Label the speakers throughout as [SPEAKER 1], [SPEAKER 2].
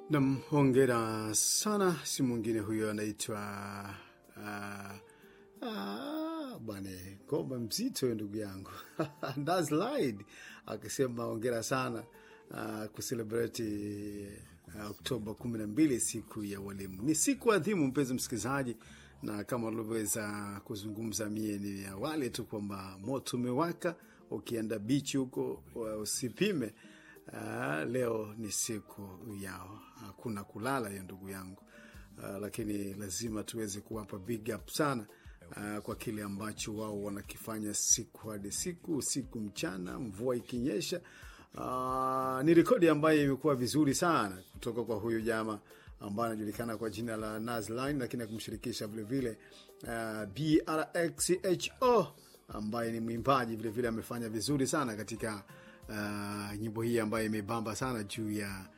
[SPEAKER 1] Nam, hongera sana. Si mwingine huyo anaitwa uh, uh, bwana Gomba Mzito, ndugu yangu Ndaslide akisema hongera sana uh, kuselebreti uh, Oktoba kumi na mbili, siku ya walimu. Ni siku adhimu, mpenzi msikilizaji, na kama ulivyoweza kuzungumza mie ni awali tu kwamba moto umewaka, ukienda bichi huko usipime. Uh, leo ni siku yao, hakuna kulala hiyo ndugu yangu. Uh, lakini lazima tuweze kuwapa big up sana uh, kwa kile ambacho wao wanakifanya siku hadi siku, usiku mchana, mvua ikinyesha. Uh, ni rekodi ambayo imekuwa vizuri sana kutoka kwa huyu jama ambaye anajulikana kwa jina la Nazline, lakini akumshirikisha vilevile uh, BRXHO ambaye ni mwimbaji vilevile, amefanya vizuri sana katika uh, nyimbo hii ambayo imebamba sana juu ya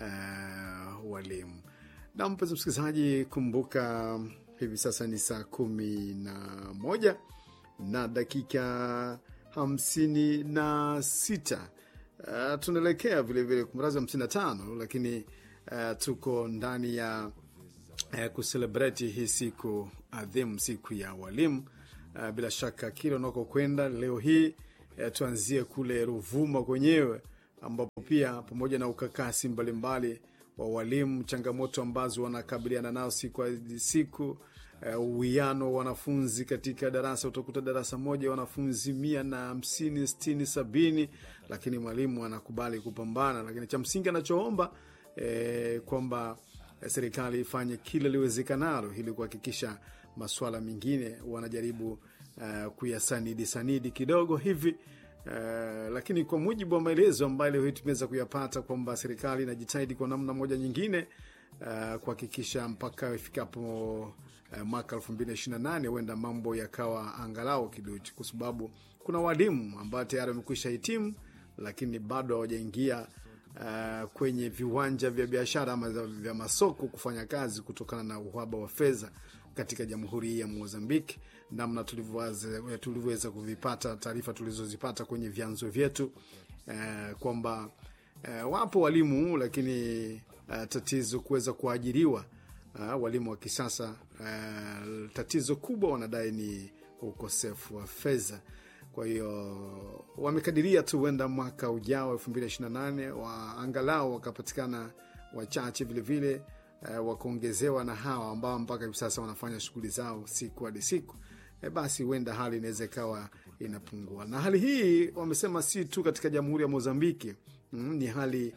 [SPEAKER 1] uh, walimu. Na mpenzi msikilizaji, kumbuka hivi sasa ni saa kumi na moja na dakika hamsini na sita. Uh, tunaelekea vilevile kumrazi hamsini na tano, lakini uh, tuko ndani ya uh, kuselebreti hii siku adhimu, siku ya walimu. Uh, bila shaka kila unako kwenda leo hii uh, tuanzie kule Ruvuma kwenyewe ambapo pia pamoja na ukakasi mbalimbali wa walimu, changamoto ambazo wanakabiliana nao siku hadi siku, uwiano uh, wa wanafunzi katika darasa. Utakuta darasa moja wanafunzi mia na hamsini, sitini, sabini, lakini mwalimu anakubali kupambana. Lakini cha msingi anachoomba eh, kwamba serikali ifanye kile liwezekanalo ili kuhakikisha masuala mengine wanajaribu uh, kuyasanidi sanidi kidogo hivi Uh, lakini kwa mujibu wa maelezo ambayo leo hii tumeweza kuyapata kwamba serikali inajitahidi kwa namna moja nyingine uh, kuhakikisha mpaka ifikapo uh, mwaka elfu mbili na ishirini na nane huenda mambo yakawa angalau kidogo, kwa sababu kuna walimu ambao tayari wamekwisha hitimu, lakini bado hawajaingia uh, kwenye viwanja vya biashara ama vya masoko kufanya kazi kutokana na uhaba wa fedha katika jamhuri hii ya Mozambiki, namna tulivyoweza kuvipata taarifa tulizozipata kwenye vyanzo vyetu eh, kwamba eh, wapo walimu lakini eh, tatizo kuweza kuajiriwa eh, walimu wa kisasa eh, tatizo kubwa wanadai ni ukosefu wa fedha. Kwa hiyo wamekadiria tu huenda mwaka ujao elfu mbili ishirini na nane wa angalau wakapatikana wachache vilevile Uh, wakaongezewa na hawa ambao mpaka hivi sasa wanafanya shughuli zao siku hadi siku e, basi huenda hali inaweza ikawa inapungua. Na hali hii wamesema si tu katika jamhuri ya Mozambiki, mm, ni hali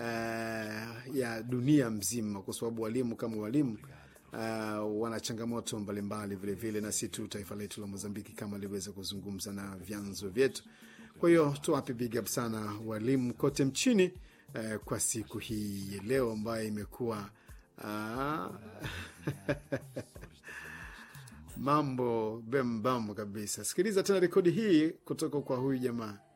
[SPEAKER 1] uh, ya dunia mzima, kwa sababu walimu kama walimu uh, wana changamoto mbalimbali vilevile, na si tu taifa letu la Mozambiki kama alivyoweza kuzungumza na vyanzo vyetu. Kwa hiyo tuwape big up sana walimu kote mchini uh, kwa siku hii leo ambayo imekuwa Ah. Mambo bembam kabisa. Sikiliza tena rekodi hii kutoka kwa huyu jamaa.